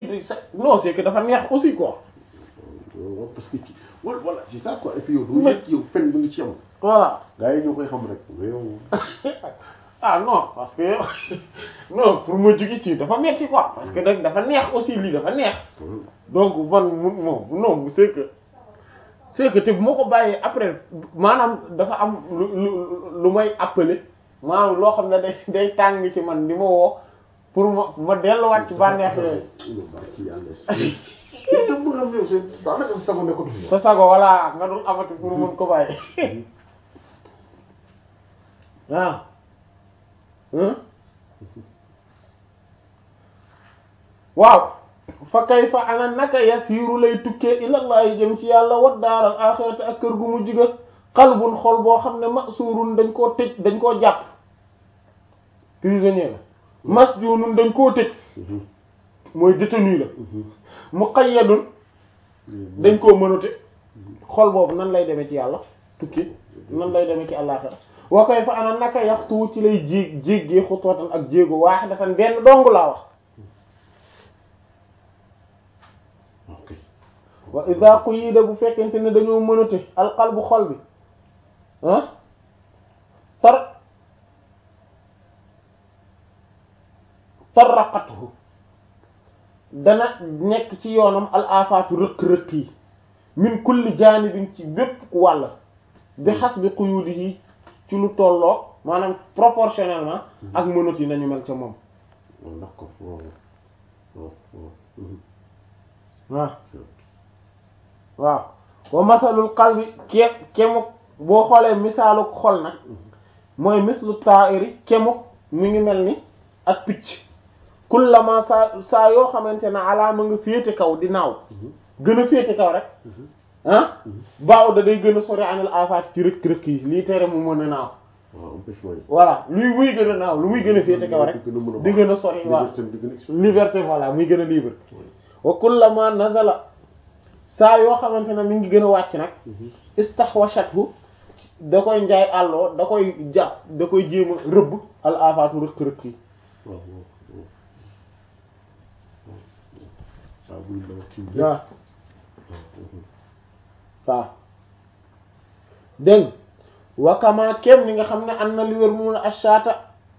non c'est que dafa neex aussi quoi waaw parce que ci wala voilà c'est ça quoi et puis yow doo yëg yow fen ba nga ci am voilà gars yi ñoo koy xam rek mais yow ah non parce que non pour ma jóge ci dafa metti quoi parce que nag dafa neex aussi lii dafa neex donc man mu moom non c'est que c'est que te bu ma ko bàyyee après maanaam dafa am lu lu lu may appeler maanaam loo xam ne day day tàng ci man di ma woo pour ma ma delluwaat ci bànneex yooyu yow baax ci yàlla si te bu nga xam yow seen daanaka sago nekkatu fi sa sago voilà nga dul amati pour mën ko bàyyi waaw waaw fa kay fa ana naka yasiiru lay tukkee ilallahi jëm ci yàlla wa daaral axirati ak kër gu mu jiga xalbun xol boo xam ne masuurun dañ koo tëj dañ koo jàpp prisonnier la masjunun dañ koo tëj mooy détenu la muqayyadun dañ koo mënute xol boobu nan lay demee ci yàlla tukki nan lay demee ci àllaaxira wa kay fa ana naka yaxtu ci lay jéeg jéggee xutwatan ak jéego waahidatan benn dong laa wax wa ida quyida bu fekkente ne dañoo mënate alqalbu xol bi ah tar tarraqathu dana nekk ci yoonam al afaatu rëq-rëq yi min kulli jaanibin ci bépp wàll bi xas bi quyudihi ci lu tolloo maanaam proportionnellement ak mënat yi nañu mel ca moom d'accord waaw waaw waaw waaw wa masalul qalbi ke kemuk boo xoolee misaaluk xol nag mooy mislu ta'iri kemuk mu ngi mel ni ak picc kullama saa saa yoo xamante ne alaama nga féete kaw di naaw gën a féete kaw rek ah baaw da day gën a sori anil afaat ci rëkk rëkk yi lii tere mu mën a naaw waaw empêchement yi voilà luy muy gën a naaw lu muy gën a féete kaw rek di gën a sori waaw liberté voilà muy gën a libre wa kullama nazala saa yoo xamante ne mi ngi gën a wàcc nag istahwashathu da koy njaay àlloo da koy jàpp da koy jéem a rëbb al afaatu rëkk rëkk yi waaw waaw buy ndaw ci waaw waaw dégg wakama kem ni nga xam ne am na li wér mun a ashata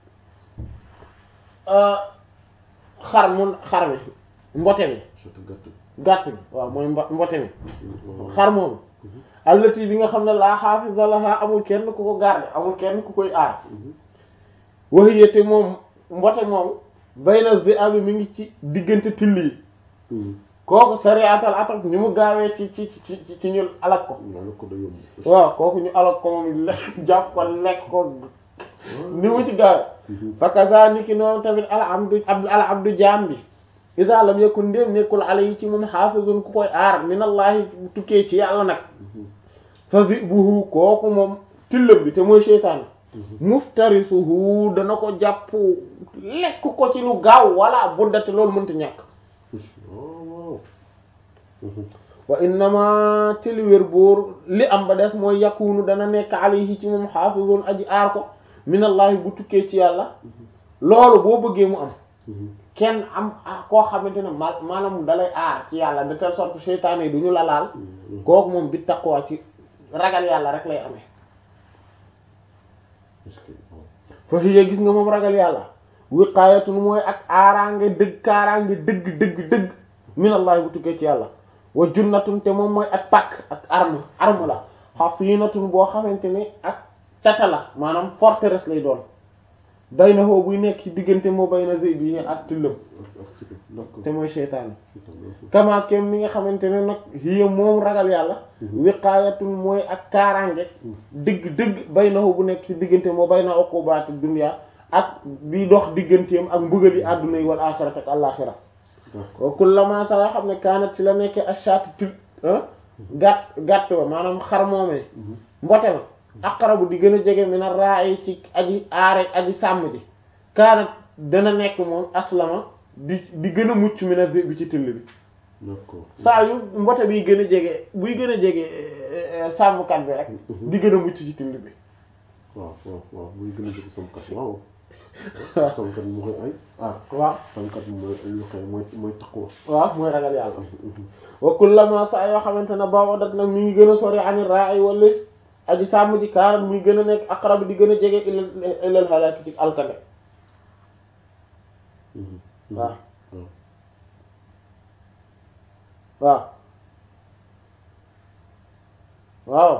xar mun xar mi mbote mi gàtt bi waaw mooy mbo mbote mi xar moomu allati bi nga xam ne laa xaafisa laha amul kenn ku ko garder amul kenn ku koy aar waxiyete moom mbote moom bayna zi abi mi ngi ci diggante till yi kooku sariatal atak ni mu gaawee ci ci ci ci ñu alak ko waaw kooku ñu alak ko moom lekk jàpp ko lekk ko ni mu ci gaawee fakaza ni ki noonu tamit al abdu al abdu jaam bi isa lam yakun ndéem nekkul ala yi ci moom xaafizun ku koy aar minallahi tukkee ci yàlla nag fa zibuhu kooku moom tillam bi te mooy seytaan muftarisuhu dana ko jàpp lekk ko ci lu gaaw wala buddate loolu mënta ñàkk wa innama tili wér boor li am ba des mooy yakunu dana nekk alayhi ci moom xaafizun aji aar ko minallahi bu tukkee ci yàlla loolu boo bëggee mu am kenn am koo xamante ne ma maanaam dalay aar ci yàlla de telle sorte que seytaane yi du ñu la laal kooku moom bi taqwa ci ragal yàlla rek lay amee fa hiya gis nga moom ragal yàlla wiqaayatun mooy ak aaraange dëgg kaaraange dëgg dëgg dëgg minallahi bu tukkee ci yàlla wa junnatun te moom mooy ak pàkk ak arme arme la hasinatun boo xamante ne ak tata la maanaam forteresse lay doon bay na xoo buy nekk ci diggante moo bay na zey bi ak tillam te mooy seytaane kama kem mi nga xamante ne nag hiya moom ragal yàlla wiqaayatun mooy ak kaaraange dëgg dëgg bay na xoo bu nekk ci diggante moo bay na uqubaati dunya ak bi dox digganteem ak mbugali àdduna yi wal axirati ak àllaxira wa kullama saa yoo xam ne kaanat ci la nekkee ashaatu til gàtt gàtt ba maanaam xar moomee mbote ma aqrabu di gën a jege mi na raay ci aji aare aji sàmm ji kaanat dana nekk moom aslama di di gën a mucc mi na bi ci till bi saa yu mbote biy gën a jege buy gën a jege sàmmkat bi rek di gën a mucc ci till bi waaw waaw waaw buy gën a jege sàmmkat waaw sàmmkat bi mooy ay aar waaw sàmmkat bi mooy lu xëy mooy mooy taqwa waaw mooy ragal yàlla wa kullama saa yoo xamante ne ba'udat nag mi ngi gën a sori ani ra'i wala aji sàmm ji kaar muy gën a nekk aqrab di gën a jege ilal ilal halaki ci alkande waaw waaw waaw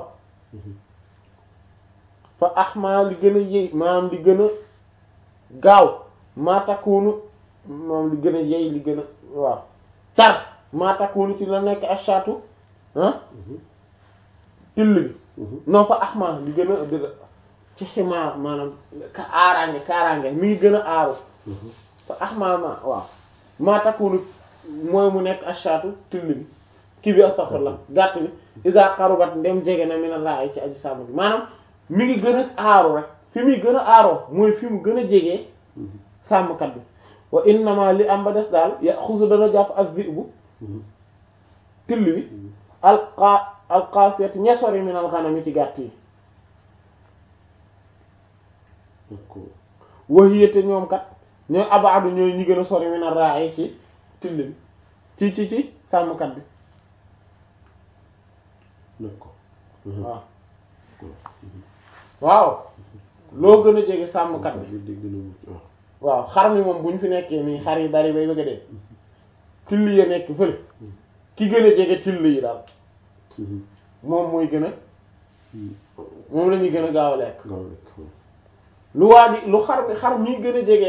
fa ahma li gën a yëy maanaam li gën a gaaw maa takkuunu moom li gën a yëy li gën a waaw tar maa takkuunu ci la nekk ashatu ah till bi non fa ahma li gën a dëgg ci ximaar maanaam ka aaraange kaaraange mi ngi gën a aaru fa ahma ma waaw maa takkuunu mooy mu nekk ashatu till bi kii bi astaghfirullah gàtt bi isa qarubat ndem jege na mi na laa ci aji sàmm bi maanaam mi ngi gën a aaru rek fi muy gën a aaroo mooy fi mu gën a jegee sàmmkat bi wa innama li am ba des daal ya xusu dana jàpp ak zibu till bi alqa alqasiyat ñesori min al ghanami ci gàtt yi wahiyate ñoom kat ñooy abaadu ñooy ñi gën a sori min al ra'i ci till bi ci ci ci sàmmkat bi waaw waaw loo gën a jege sàmmkat bi waaw xar mi moom bu ñu fi nekkee nii xar yi bari bay bëgg a dee till ya nekk fële ki gën a jege till yi daal moom mooy gën a moom la ñuy gën a gaaw a lekk lu waa di lu xar mi xar mii gën a jege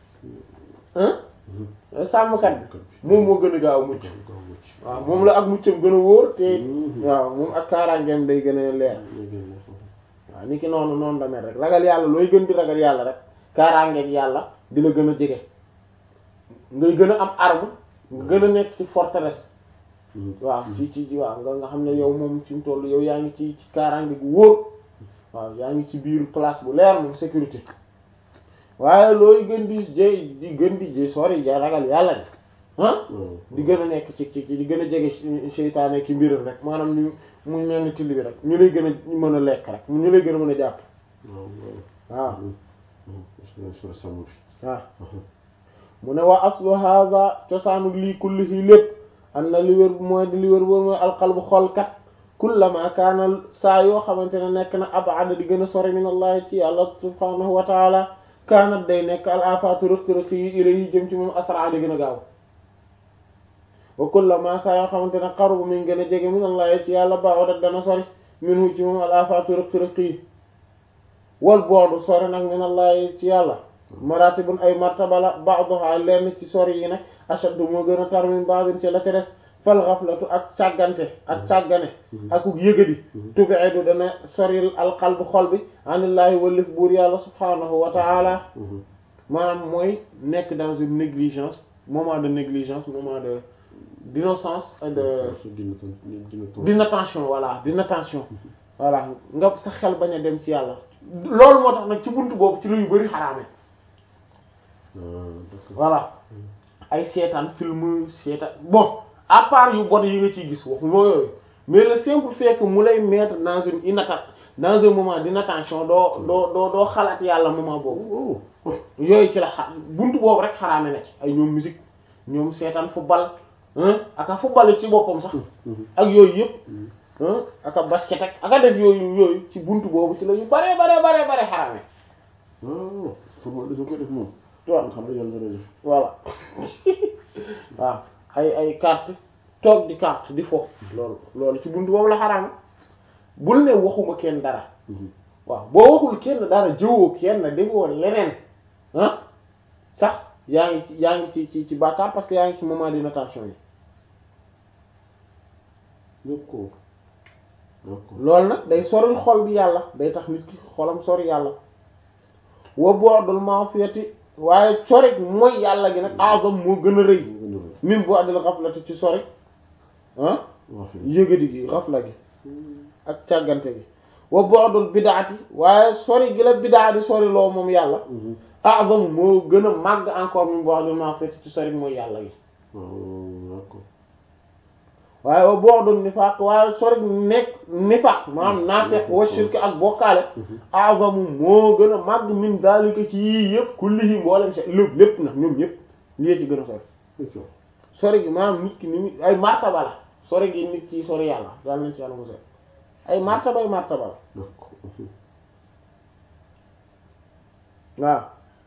sàmmkat bi moom moo gën a gaaw a mucc waaw moom la ak muccam gën a wóor te waaw moom ak kaaraangeem day gën a leer waaw ni ki noonu noonu la mel rek ragal yàlla looy gën di ragal yàlla rek kaaraangeeg yàlla di la gën a jege ngay gën a am arme nga gën a nekk ci forteresse waaw ci ci waaw nga nga xam ne yow moom fi mu toll yow yaa ngi ci ci kaaraange gu wóor waaw yaa ngi ci biir place bu leer moom sécurité waaye looy gën di jé di gën di jé sori ja ragal yàlla de ah di gën a nekk ci ci di gën a jege seytaane ki mbiram rek maanaam ñu mu mel ni till bi rek ñu lay gën a mën a lekk rek ñu lay gën a mën a jàpp waaw waaw mu ne waa aslu hadha cosaanu lii kullihi lépp am na li wér mooy di li wér boobu mooy alqalbu xolkat kullama kaana saa yoo xamante ne nekk na abada di gën a sori min allahi ci yàlla subhanahu wa taala kaanat day nekk al afatu rëq-rëq yi ilayhi jëm ci moom asra di gën a gaaw wa kullama saa yoo xamante ne qarubu mi ngi gën a jege min allahi ci yàlla ba'udat dana sori minhu ci moom al afatu rëq-rëq yi wal boodu sori nag min allahi ci yàlla maratibun ay martaba la ba'daha lenn ci sori yi nag ashaddu moo gën a tar min ba'din ci la ca des fal ghaflatu ak càggante ak càggane akuk yëgadi tubi'idu dana soril alqalbu xol bi anillaahi wallif buur yàlla subhanahu wa ta'ala maanaam mooy nekk dans une négligence moment de négligence moment de d'innocence et de d'inattention voilà d'inattention voilà nga sa xel bañ a dem ci yàlla loolu moo tax nag ci buntu boobu ci la yu bari xaraame voilà ay seetaan film seetaan bon à part yu bon yi nga ciy gis waxu moo yooyu mais le simple fait que mu lay mettre dans une inatta dans un moment d'inattention doo doo doo doo xalaat yàlla moment boobu yooyu ci la xa buntu boobu rek xaraame na ci ay ñoom musique ñoom seetaan football aka football ci boppam sax ak yooyu yëpp aka basket ak aka def yooyu yooyu ci buntu boobu ci la yu bare bare bare bare xaraame football dafa koy def moom waaw xam ne yàlla dana def voilà waaw ay ay carte toog di carte di fo loolu loolu ci buntu boobu la xaraam bul ne waxuma kenn dara waaw boo waxul kenn dara jëwoo kenn defoo leneen ah sax yaa ngi ci yaa ngi ci ci ci bàkkaar parce que yaa ngi ci moment d'inattention yi d'accord d'accord loolu nag day soril xol bi yàlla day tax nit ki xolam sori yàlla wa bu'dul ma'siyati waaye corik mooy yàlla gi nag azam moo gën a rëy min bu'dil ghaflati ci sori ah yëgadi gi xafla gi ak càggante gi wa bu'dul bid'ati waaye sori gi la bid'a di sori loo moom yàlla azam moo gën a màgg encore min bu'dil ma'siyati ci sori mooy yàlla gi waaye wa bu'dun nifaaq waaye sori nekk nifaaq maanaam naafeq wa shirk ak bokkaale a'zamu moo gën a màgg min daalika ci yii yëpp kullihi mboolem se lépp lépp nag ñoom ñëpp lii ci gën a sori d'accord sori gi maanaam nit ki ni mu ay martaba la sori gi nit ki sori yàlla yàlla nañ ci yàlla mosal ay martaba ay martaba la d'accord waaw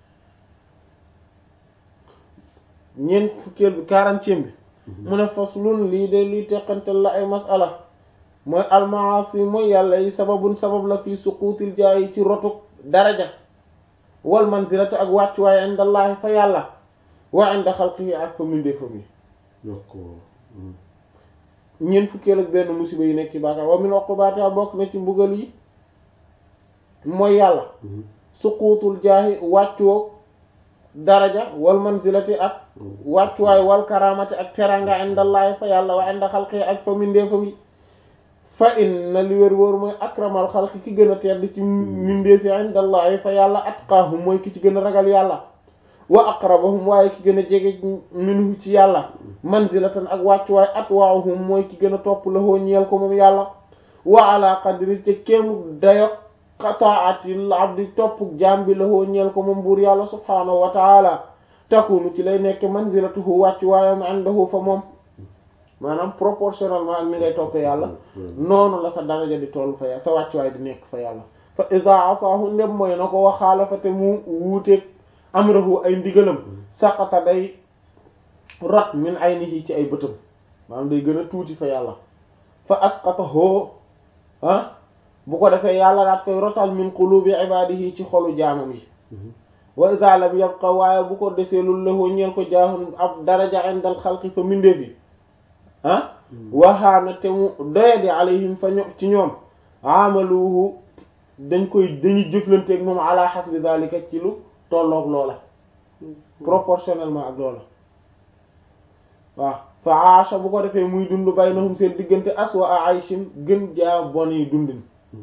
ñeent fukkeel bi quarantième bi mu ne faslun lii de luy teqantal la ay masala mooy almaasi mooy yàlla yi sababun sabab la fii suquutil jaayi ci rotuk daraja wal manzilati ak wàccuwaay indallahi fa yàlla wa inda xalqihi ak fa mindeefam yi d'accord ñeent fukkeel ak benn musiba yi nekk ci bàkkaar wa min uqubaatiha bokk na ci mbugal yi mooy yàlla suquutul jaahi wàccuwoog daraja wal manzilati ak wàccuwaay wal karamati ak teranga indallahi fa yàlla wa inda xalqi ak fa mindeefam yi fa inna li wér wóor mooy akramal xalqi ki gën a tedd ci mindeefi indallahi fa yàlla atqaahum mooy ki ci gën a ragal yàlla wa aqrabahum waaye ki gën a jege minhu ci yàlla manzilatan ak wàccuwaay atwaahum mooy ki gën a topp lahoo ñeel ko moom yàlla wa ala qadri te kéemu dayo qataatil abdi topp jaam bi lahoo ñeel ko moom buur yàlla subhaanahu wa taala takunu ci lay nekk manzilatuhu wàccuwaayam indahu fa moom maanaam proportionnellement ak ni ngay toppee yàlla noonu la sa daraja di toll fa yàlla sa wàccuwaay di nekk fa yàlla fa iza asaahu ndem mooy na ko waxaala fa te mu wuuteeg amrahu ay ndigalam saqata day rat min aynihi ci ay bëtam maanaam day gën a tuuti fa yàlla fa asqatahu ah bu ko defee yàlla daat koy rotal min qulubi ibadihi ci xolu jaamam yi wa iza lam yabqa waaye bu ko desee lu lahu ñeel ko jaahun ab daraja indal xalqi fa mindeef yi ah waxaana te mu doyadi alayhim fa ño ci ñoom amaluhu dañ koy dañuy jëflanteeg moom ala hasbi zalika ci lu tolloog loola proportionnellement ak loola waaw fa aasha bu ko defee muy dund baynahum seen diggante aswa a ayshin gën jaa bon yi dundin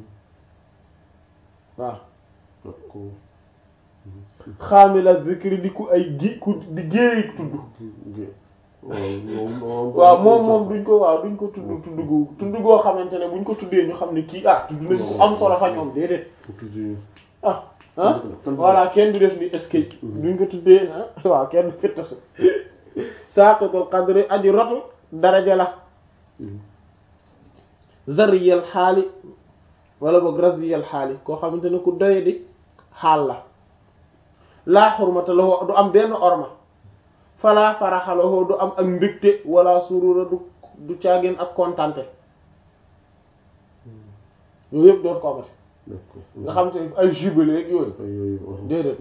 waaw xaamila zikri di ku ay gi ku di géey tudd waaw moom moom duñ ko waaw duñ ko tudd tudd gu tudd goo xamante ne buñ ko tuddee ñu xam ne kii ah tudd nañ ko am solo fa ñoom déedéet ah ah voilà kenn du def ni est-ce que duñ ko tuddee ah waaw kenn du fittas saaqitul qadri aji rotu daraja la zariyal xaali wala boog raziyal xaali koo xamante ne ku doye di xaal la laa xurmata lahu du am benn orma fala faraxa lahu du am ak mbégte wala surura du du caageen ak kontante yooyu yëpp doot ko amati nga xam te ay jubilé ak yooyu déedéet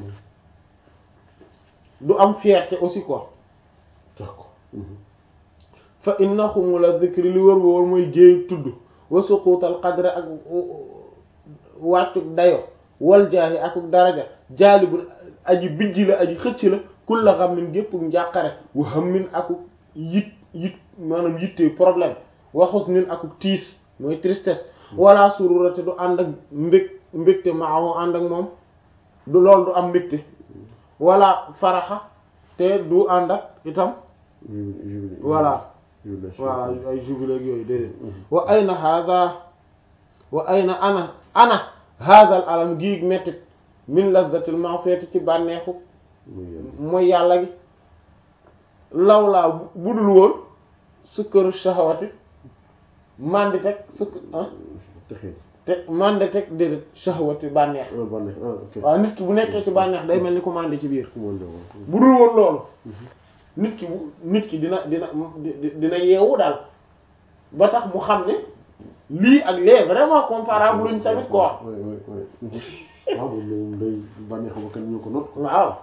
du am fierté aussi quoi d'accord fa inna xumula zikri li wër wër mooy jéey tudd wa suquutal qadre ak wàccuk dayo wal jaahi akuk daraja jaalibul aji bijji la aji xëcc la kulla ghammin gépp njàqare wa hammin akuk yit yit maanaam yittee problème wa husnin akuk tiis mooy tristesse wala sururate du ànd ak mbég mbégte maahu ànd ak moom du lool du am mbégte wala faraxa te du ànd ak itam voilà voilà ay jubilé yooyu déedéet wa ayna hada wa ayna ana ana hada al alam giig mettit min lazzatil ma'siyati ci bànneexu mooy yàlla gi lawlaa budul woon sukkaru shahawati mandi teg sukk te mandi teg déedéet shahawati bànneex waaw nit ki bu nekkee ci bànneex day mel ni ko mandi ci biir budul woon loolu nit ki bu nit ki dina dina dina yeewu daal ba tax mu xam ne lii ak lee vraiment comparable luñ tamit ko wax waaw moom day bànneex ba kenn ñu ko not waaw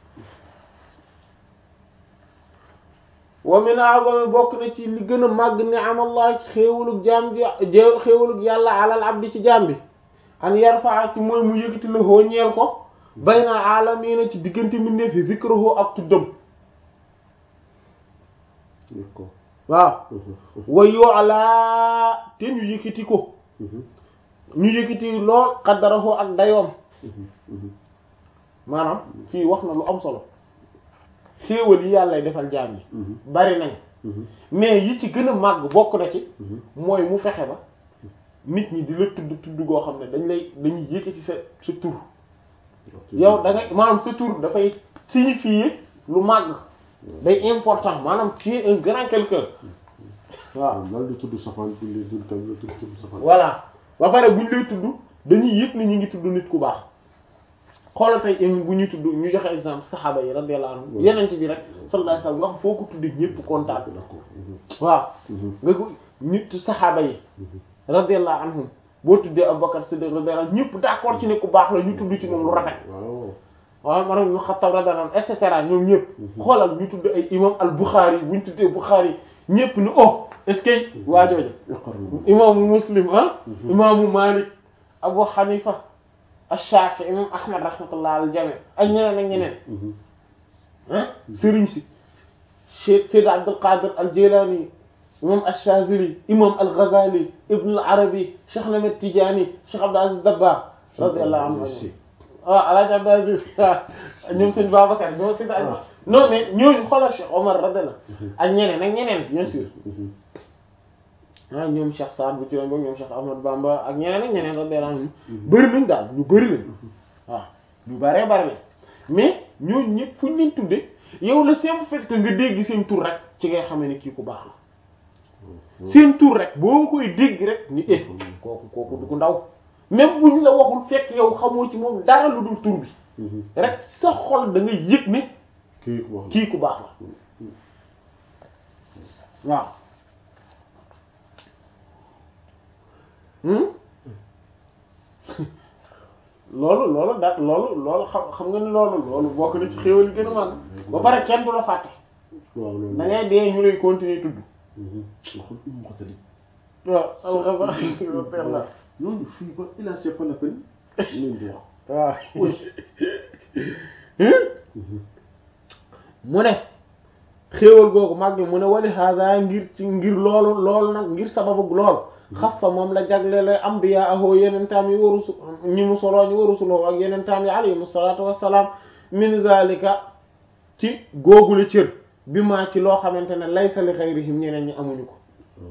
wa min a'zami bokk na ci li gën a màgg ni'amallah ci xéewalug jaam bi xéewalug yàlla alal abdi ci jaam bi an yarfa ci mooy mu yëkkati la hoo ñeel ko bayna alamina ci diggante mbindeef fi zikruhu ak tuddam waaw wa yu'la te ñu yëkkati ko ñu yëkkati lool qaddarahu ak dayoom maanaam fii wax na lu am solo xéewal yi yàlla defal jaam yi bari nañ mais yi ci gën a màgg bokk na ci mooy mu fexe ba nit ñi di la tudd tudd goo xam ne dañ lay dañuy yëkkati sa sa tur yow da ngay maanaam sa tur dafay signifier lu màgg day important maanaam tu es un grand quelqu'un waaw lan di tudd safaan bu ñu tudd tamit tudd tudd safaan voilà ba pare buñ lay tudd dañuy yëg ni ñu ngi tudd nit ku baax xoolal tey im bu ñuy tudd ñu joxe exemple saxaaba yi radiyallahu anhum yenent bi rek sallallahu alayhi wasallam nga xam foo ko tudde ñëpp kontaan d'accord waaw nga ko nit saxaaba yi radiyallahu anhum boo tuddee Abubakar Siddiq radiyallahu anhu ñëpp d'accord ci ne ku baax la ñu tudd ci moom lu rafet waaw waaw Umar ibn Khattab radiyallahu anhu et cetera ñoom ñëpp xoolal ñu tudd ay imam al Bukhari bu ñu tuddee Bukhari ñëpp ni oh est-ce que waa jooju iqarru imaamu Muslim ah imaamu Malik Abu Hanifa ash-Shafi imam Ahmad rahmatullah al jami ak ñeneen ak ñeneen ah sëriñ si Cheikh Seyd Abdul Qadir al Jilani imam ash-Shazili imam al Ghazali Ibn al Arabi Cheikh Ahmed Tidiane Cheikh Abdul Aziz Dabakh radiyallahu anhu waaw Alaaji Abdul Aziz ñoom sëñ Babacar ñoom sëñ non mais ñooñu xoolal Cheikh Omar radiyallahu ak ñeneen ak ñeneen bien sûr ah ñoom Cheikh Saad bu ci doon boog ñoom Cheikh Ahmad Bamba ak ñeneen ak ñeneen radiyallahu anhum bëri nañ daal ñu bëri nañ waaw ñu bëree bëri lañ mais ñooñu ñëpp fu ñu leen tuddee yow le simple fait que nga dégg seen tur rek ci ngay xamee ne kii ku baax la seen tur rek boo koy dégg rek ni eh kooku kooku du ko ndaw même buñ la waxul fekk yow xamoo ci moom dara lu dul tur bi rek sa xol da ngay yëg ne kii wax kii ku baax la waaw loolu loolu da loolu loolu xam xam nga ni loolu loolu bokk na ci xéwal yi gën a mag ba pare kenn du la fàtte waaw loolu da ngay dee ñu lay continuer tudd waxul umu ko tadi waaw alxames ñooñu fii ba il a c'est pas la peine ñu di wax waaw mu ne xéewal googu mag bi mu ne wali hada ngir ci ngir loolu loolu nag ngir sababu lool xas fa moom la jaglele ambiya ahoo yenentaam yi warusu ñi mu soloo ñi warusuloo ak yenentaam yi alayhim salaatu wassalaam min zalika ci googule cër bi maa ci loo xamante ne laysa li xayrihim ñeneen ñi amuñu ko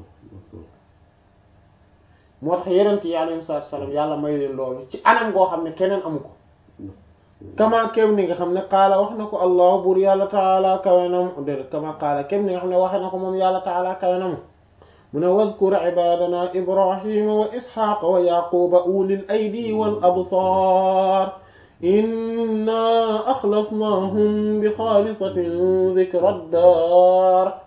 moo tax yenent yi alayhim salaatu wassalaam yàlla may leen loolu ci anam goo xam ne keneen amu ko kama kem ni nga xam ne qaala wax na ko allah buur yàlla taala kawenam déedéet kama qaala kem ni nga xam ne waxe na ko moom yàlla taala kawenam mu ne wazkur ibadana ibrahima wa isxaqa wa yaquba ulil aydi wal absar inna axlasnahum bi xaalisatin dikra dar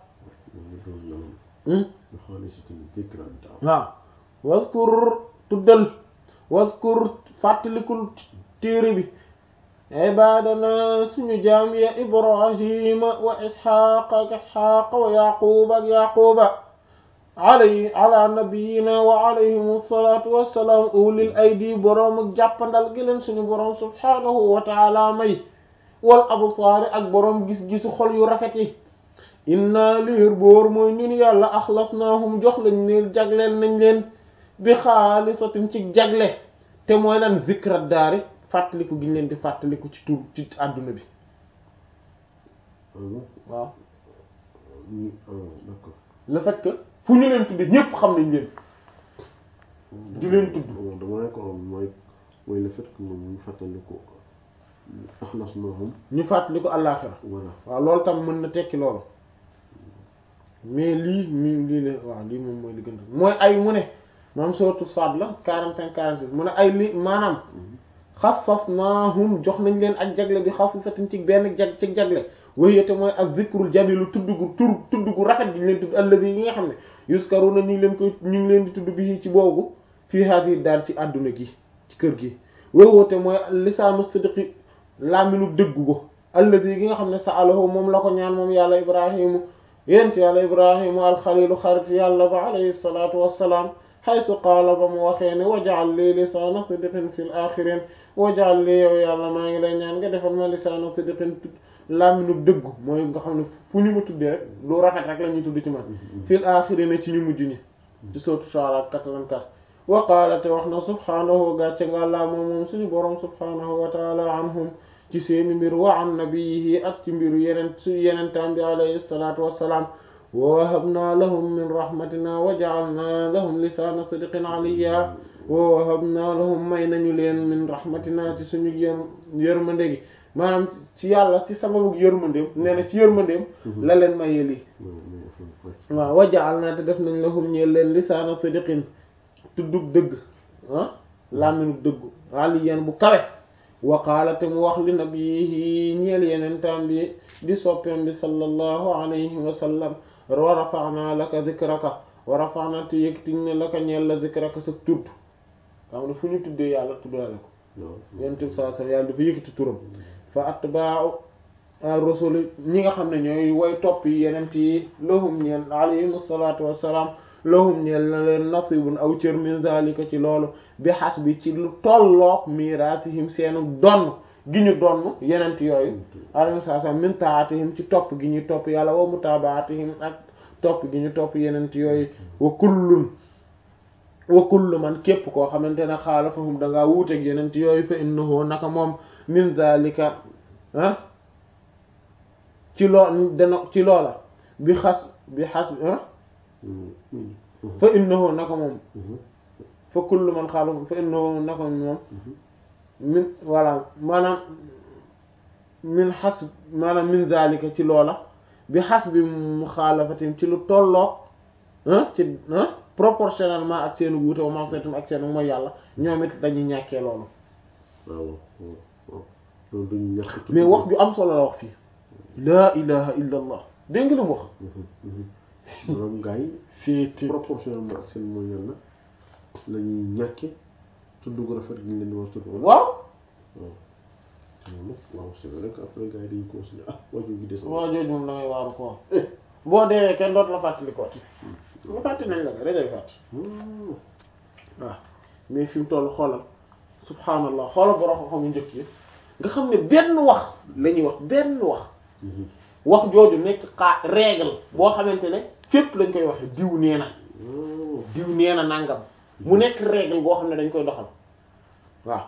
waaw wazkur tuddal wazkur fàttalikul téere bi ibadana suñu jaam ya ibrahima wa isxaqa ak isxaqa wa yaquba ak yaquba alay ala nabiyina wa alayhim alsalatu wassalaam ulil aydi boroom ak jàppandal gi leen suñu boroom subhanahu wa taala may wal absaari ak boroom gis-gisu xol yu rafet yi inna liir boor mooy ñun yàlla axlasnaahum jox lañ leen jagleel nañ leen bi xaalisatin ci jagle te mooy lan zikra daari fàttaliku gi ñu leen di fàttaliku ci tur ci àdduna bi waaw d'accord le fait que fu ñu leen tudde ñépp xam nañ leen di leen tudd dama ne ko mooy mooy le fait que moom ñu fàttali ko axlasnahum ñu fàttaliku àllaaxira voilà waaw loolu tam mën na tekki loolu mais lii mi lii la waaw lii moom mooy li gën mooy ay mu ne maam surtout Saad la quarante cinq quarante six mu ne ay li maanaam xasasnaahum jox nañ leen ak jagle bi xasisatin ci benn jag ci jagle wéyate mooy ak zikrul jamilu tudd gu tur tudd gu rafet gi ñu leen tudd allazi yi nga xam ne yuskaruna ñu ngi leen koy ñu ngi leen di tudd bi ci boobu fii haadi daal ci àdduna gi ci kër gi wéyate mooy lisaanu sidqi laaminu dëggu ko allazi gi nga xam ne sa alahu moom la ko ñaan moom yàlla ibrahimu yent yàlla ibrahimu alxalilu xarit yàlla ba alayhi salaatu wassalaam xaysu qaala ba mu waxee ne wajaal lii lisaana sidqin fil axirin wajaal lii yow yàlla maa ngi lay ñaan nga defal ma lisaana sidqin làmminu dëggu mooy nga xam ne fu ñu ma tuddee rek lu rafet rek la ñuy tudd ci man fil axirin ci ñu mujj ñi ci sootu Shu'ara 84 wa qaala te wax na subhaanahu gàcce nga laa moom moom suñu boroom subhaanahu wa taala anhum ci seeni mbir wa an nabiyihi ak ci mbiru yeneen su yenentaam bi alayhi salaatu wassalaam wa wahabna lahum min rahmatina wa ja'alna lahum lisaana sidqin aliyya wa wahabna lahum may nañu leen min rahmatina ci suñu yër yërmande gi maanaam ci yàlla ci sababu yërmandeem nee na ci yërmandeem la leen mayee lii waaw wa ja'alna te def nañ lahum ñeel leen lisaana sidqin tuddug dëgg ah làmminug dëggu aliyan bu kawe wa qaala te mu wax li nabiyihi ñeel yeneen tam bi di soppeem bi sallallahu alayhi wa sallam wa rafa'na laka dhikraka wa rafa'na te yëkkatiñ ne laka ñeel la dhikraka sa tudd xam ne fu ñu tuddee yàlla tuddale ko yonent bi sallallahu alayhi wa sallam yàlla dafa yëkkati turam fa atba'u rusuli ñi nga xam ne ñooy way topp yi yenent yi lahum ñeel alayhim salaatu wassalaam lahum ñeel na leen nasibun aw cër min zalika ci loolu bi xas bi ci lu tolloog miraatihim seenu donn gi ñu donn yenent yooyu alayhim salaam min taatihim ci topp gi ñuy topp yàlla wa mutaabaatihim ak topp gi ñu topp yenent yooyu wa kullun wa kullu man képp koo xamante ne xaalafahum dangaa wuuteeg yenent yooyu fa innahu naka moom min zalika ah ci loo dana ci loola bi xas bi xas ah fa innahu naka moom fa kullu man xaalafahum fa innahu naka moom min voilà maanaam min xas maanaam min zalika ci loola bi xas bi mu xaalafatim ci lu tolloog ci proportionnellement ak seen wuute wa mansetum ak seen mooy yàlla ñoom it dañuy ñàkkee loolu waaw waaw loolu dañuy ñàkk mais wax ju am solo la wax fii laa ilaha illa allah dégg nga li mu wax maanaam gars yi c'est proportionnellement ak seen mooy yàlla la ñuy ñàkke tudd gu rafet gi ñu leen di wax tudd wala waaw waaw te moom nag waaw c'est vrai que après gars yi dañuy considérer ah waajur gi des waa jooju moom da ngay waaru ko boo dee kenn dootu la fàttali ko nga fàtte nañ la nga rek ngay fàtte waaw mais fi mu toll xoolal subhaanallah xoolal borom xam-xam yu njëkk yi nga xam ne benn wax la ñuy wax benn wax wax jooju nekk xaa règle boo xamante ne fépp lañ koy waxe diw nee na diw nee na nangam mu nekk règle boo xam ne dañ koy doxal waaw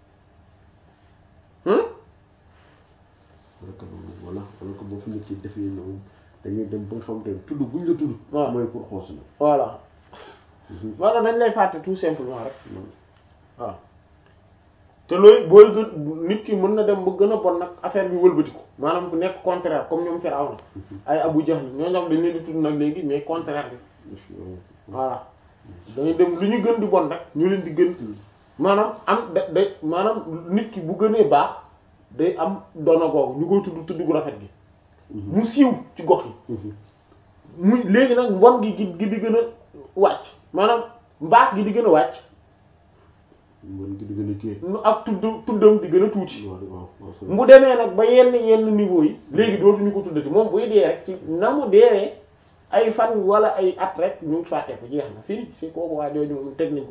wala que loolu voilà wala que boo fi nekkee defee ñoom dañuy dem ba nga xamante ne tudd buñ la tudd waaw mooy pour xoos la voilà wala dañ lay fàtte tout simplement rek waaw te looy booy gën nit ki mën na dem ba gën a bon nag affaire bi wëlbatiku maanaam bu nekk contraire comme ñoom Firawna ay Abu Jahl ñoo ñam dañ leen di tudd nag léegi mais contraire bi voilà dañuy dem lu ñu gën di bon rek ñu leen di gën maanaam am da day maanaam nit ki bu gënee baax day am doona googu ñu koy tudd tudd gu rafet gi mu siiw ci gox yi mu léegi nag mbon gi gi gi di gën a wàcc maanaam mbaax gi di gën a wàcc mën gi di gën a kii nu ak tudd tuddam di gën a tuuti waaw waaw waaw c'est mu demee nag ba yenn yenn niveau yi léegi dootuñu ko tuddati moom buy dee rek ci na mu deewee ay fan wala ay at rek ñu fàtte ko jeex na fii si kooku waa jooju moom teg nañ ko